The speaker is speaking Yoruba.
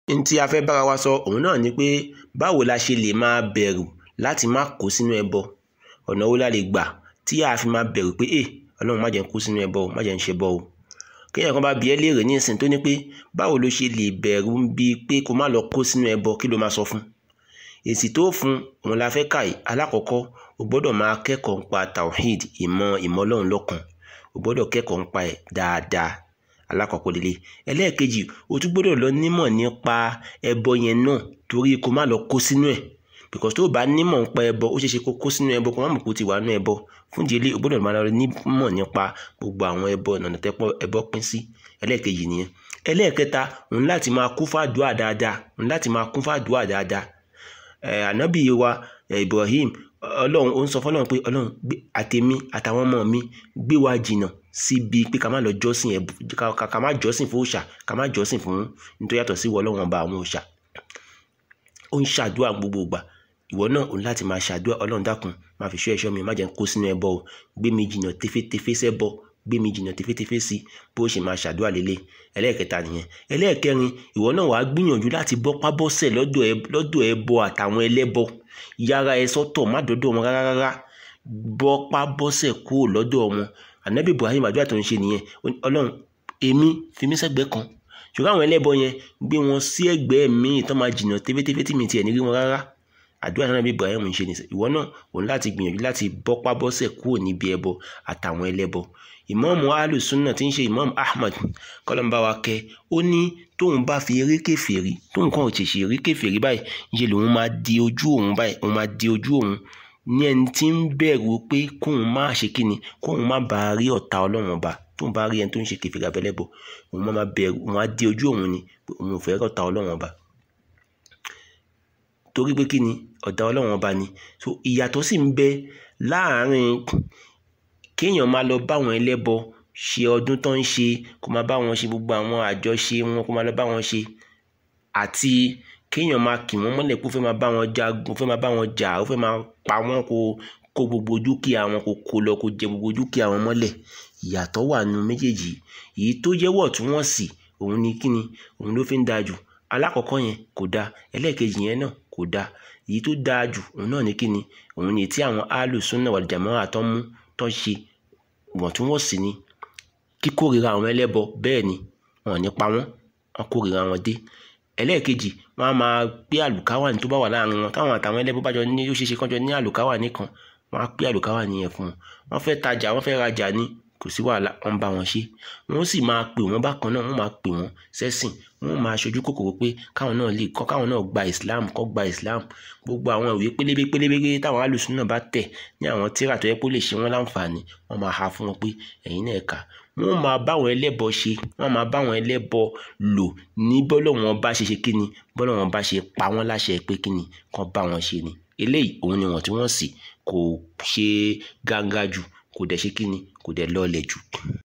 n tí a fẹ́ bára wa sọ òun náà ni pé báwo la ṣe lè máa bẹ̀rù láti má kó sínú ẹbọ ọ̀nà wo la lè gbà tí a fi máa bẹ̀rù pé ẹ ọlọ́run má jẹ́ n kó sínú ẹbọ o má jẹ́ n ṣe bọ o kéèyàn kan bá bi ẹ́ léèrè ní ìsìn tó ní pé báwo ló ṣe lè bẹ̀rù bíi pé kó má lọ kó sínú ẹbọ kí ló máa sọ fún èsì tó fún òun la fẹ́ kà yìí alákọ̀ọ́kọ́ o gbọ́dọ̀ máa kẹ́kọ̀ọ́ nípa tawhid ìmọ̀ ìmọ̀ ọlọ́run lọ́kan o gbọ́dọ̀ kẹ́kọ̀ọ́ nípa ẹ̀ dáadáa alákọ̀ọ́kọ́ lélẹ̀ ẹlẹ́ẹ̀kejì o tún gbọ́dọ̀ lọ nímọ̀ nípa ẹbọ yẹn náà torí kó má lọ kó sínú ẹ̀ because tó o bá nímọ̀ nípa ẹbọ ó ṣeé ṣe kó kó sínú ẹbọ kó má mọ̀ kó ti wà nínú ẹbọ fún ìdílé o gbọ́dọ̀ máa lọ nímọ̀ nípa gbogbo àwọn ẹbọ ọ̀nà tẹ́pọ̀ ẹbọ pín sí ẹlẹ́ẹ̀kejì nìyẹn ẹlẹ́ẹ̀kẹta òun láti máa kún fàdúà dáadáa òun láti máa kún fàdúà dáadáa ẹ̀ ànábì wa Ibrahim ọlọ́run ó ń sọ fọlọ́run pé ọlọ́run àtèmi àtàwọn ọmọ mi gbé wa jìnnà síbi pé ká má lọ jọ́sìn ẹ̀ ká má jọ́sìn fún òòṣà ká má jọ́sìn fún nítorí yàtọ̀ sí ìwọ ọlọ́run ọba àwọn òòṣà ó ń ṣàdúrà gbogbo ìgbà ìwọ náà òun láti máa ṣàdúrà ọlọ́run dákun máa fi ṣọ́ ẹ̀ṣọ́ mi má jẹ́ n kó sínú ẹbọ o gbé mi jìnnà tefetefe sẹ́bọ gbé mi jìnnà tefetefe sí bó ṣe máa ṣàdúrà lélẹ̀ ẹlẹ́ẹ̀kẹta nìyẹn ẹlẹ́ẹ̀kẹrin ìwọ náà wàá gbìyànjú láti bọ́ pábọ́sẹ̀ lọ́dọ̀ ẹbọ àtàwọn ẹlẹ́bọ yára ẹ sọ́tọ̀ má dọ́dọ̀ wọn rárá rárá bọ́ pábọ́sẹ̀ kúrò lọ́dọ̀ wọn ànábì Ibrahim àdúrà tó ń ṣe nìyẹn ọlọ́run èmi fi mí sẹ́gbẹ̀ẹ́ kan ṣùgbọ́n àwọn ẹlẹ́bọ yẹn gbé wọn sí ẹgbẹ́ mi tó máa jìnnà tefetefe tí mi tiẹ̀ ní rí wọn rárá àdúrà náà bí Ibrahim ń ṣe ní ìwọ náà òun láti gbìyànjú láti bọ́pá bọ́sẹ̀ kúrò níbi ẹbọ àtàwọn ẹlẹ́bọ ìmọ̀ọ́mù alùsùnà tí ń ṣe ìmọ̀ọ́mù Ahmad kọ́lọ́mbà wa kẹ́ ó ní tóun bá fi eré kèfèrí tóun kàn ṣèṣe eré kèfèrí báyìí ṣe lòun máa di ojú òun báyìí òun máa di ojú òun ní ẹni tí ń bẹ̀rù pé kóun má ṣe kíni kóun má bàa rí ọ̀tá ọlọ́run ọba tóun bá rí ẹni tó ń ṣe kèfèrí abẹ́lẹ́bọ òun máa bẹ̀rù òun á di ojú òun ni òun ò fẹ́ rí ọ̀tá ọlọ́run ọba torí pé kí ni ọ̀dà ọlọ́run ọba ni so ìyàtọ̀ sì ń bẹ láàrin kéèyàn máa lọ báwọn ẹlẹ́bọ ṣe ọdún tó ń ṣe kó máa bá wọn ṣe gbogbo àwọn àjọṣe wọn kó máa lọ bá wọn ṣe àti kéèyàn máa kì wọ́n mọ́lẹ̀ kó fẹ́ máa bá wọn jagun fẹ́ máa bá wọn jà ó fẹ́ máa pa wọ́n kó kó gbogbo dúkìá wọn kó kó lọ kó jẹ gbogbo dúkìá wọn mọ́lẹ̀ ìyàtọ̀ wà nínú méjèèjì èyí tó jẹ́wọ́ tí wọ́n sì òun ni kíni òun ló fi ń dáa jù alákọ̀ọ́kọ́ yẹn kò dáa ẹlẹ́ẹ̀kejì yẹn náà kò dáa èyí tó dáa jù òun náà ní kíni òun ni tí àwọn alùsùnà wal jamaa àtọ́ mú tó ń ṣe wọ̀ntúnwọ̀nsì ni kíkórira àwọn ẹlẹ́bọ bẹ́ẹ̀ ni wọn ò ní pa wọ́n wọn kórira wọn dé ẹlẹ́ẹ̀kejì wọn á máa gbé àlùkáwàní tó bá wà láàrin wọn táwọn àtàwọn ẹlẹ́bọ bá jọ ní ó ṣeéṣe kán jọ ní àlùkáwàní kan wọn á pé àlùkáwàní yẹn fún wọn wọn fẹ́ tajà wọn fẹ́ rajà ni kò sí wàhálà wọn bá wọn ṣe wọn sì máa pè wọn bákan náà wọn máa pè wọn sẹ́sìn wọn máa ṣojú kòkòrò pé káwọn náà lè kọ́ káwọn náà gba Islam kọ́ gba Islam gbogbo àwọn ìwé pélébé pélébé táwọn alùsùn náà bá tẹ̀ ní àwọn tíra tó yẹ kó lè ṣe wọn láǹfààní wọn máa ha fún wọn pé ẹ̀yin náà kà wọ́n máa báwọn ẹlẹ́bọ ṣe wọ́n máa báwọn ẹlẹ́bọ lò ní bọ́lọ́wọ́n bá ṣe ṣe kíni bọ́lọ́wọ́n bá ṣe pa wọ́n láṣẹ pé kíni kán bá wọn ṣe ni eléyìí òun ni wọ́n tí wọ́n sì kò ṣe gángá jù kò dẹ̀ ṣe kíni kò dẹ̀ lọ́ọ̀lẹ̀ jù.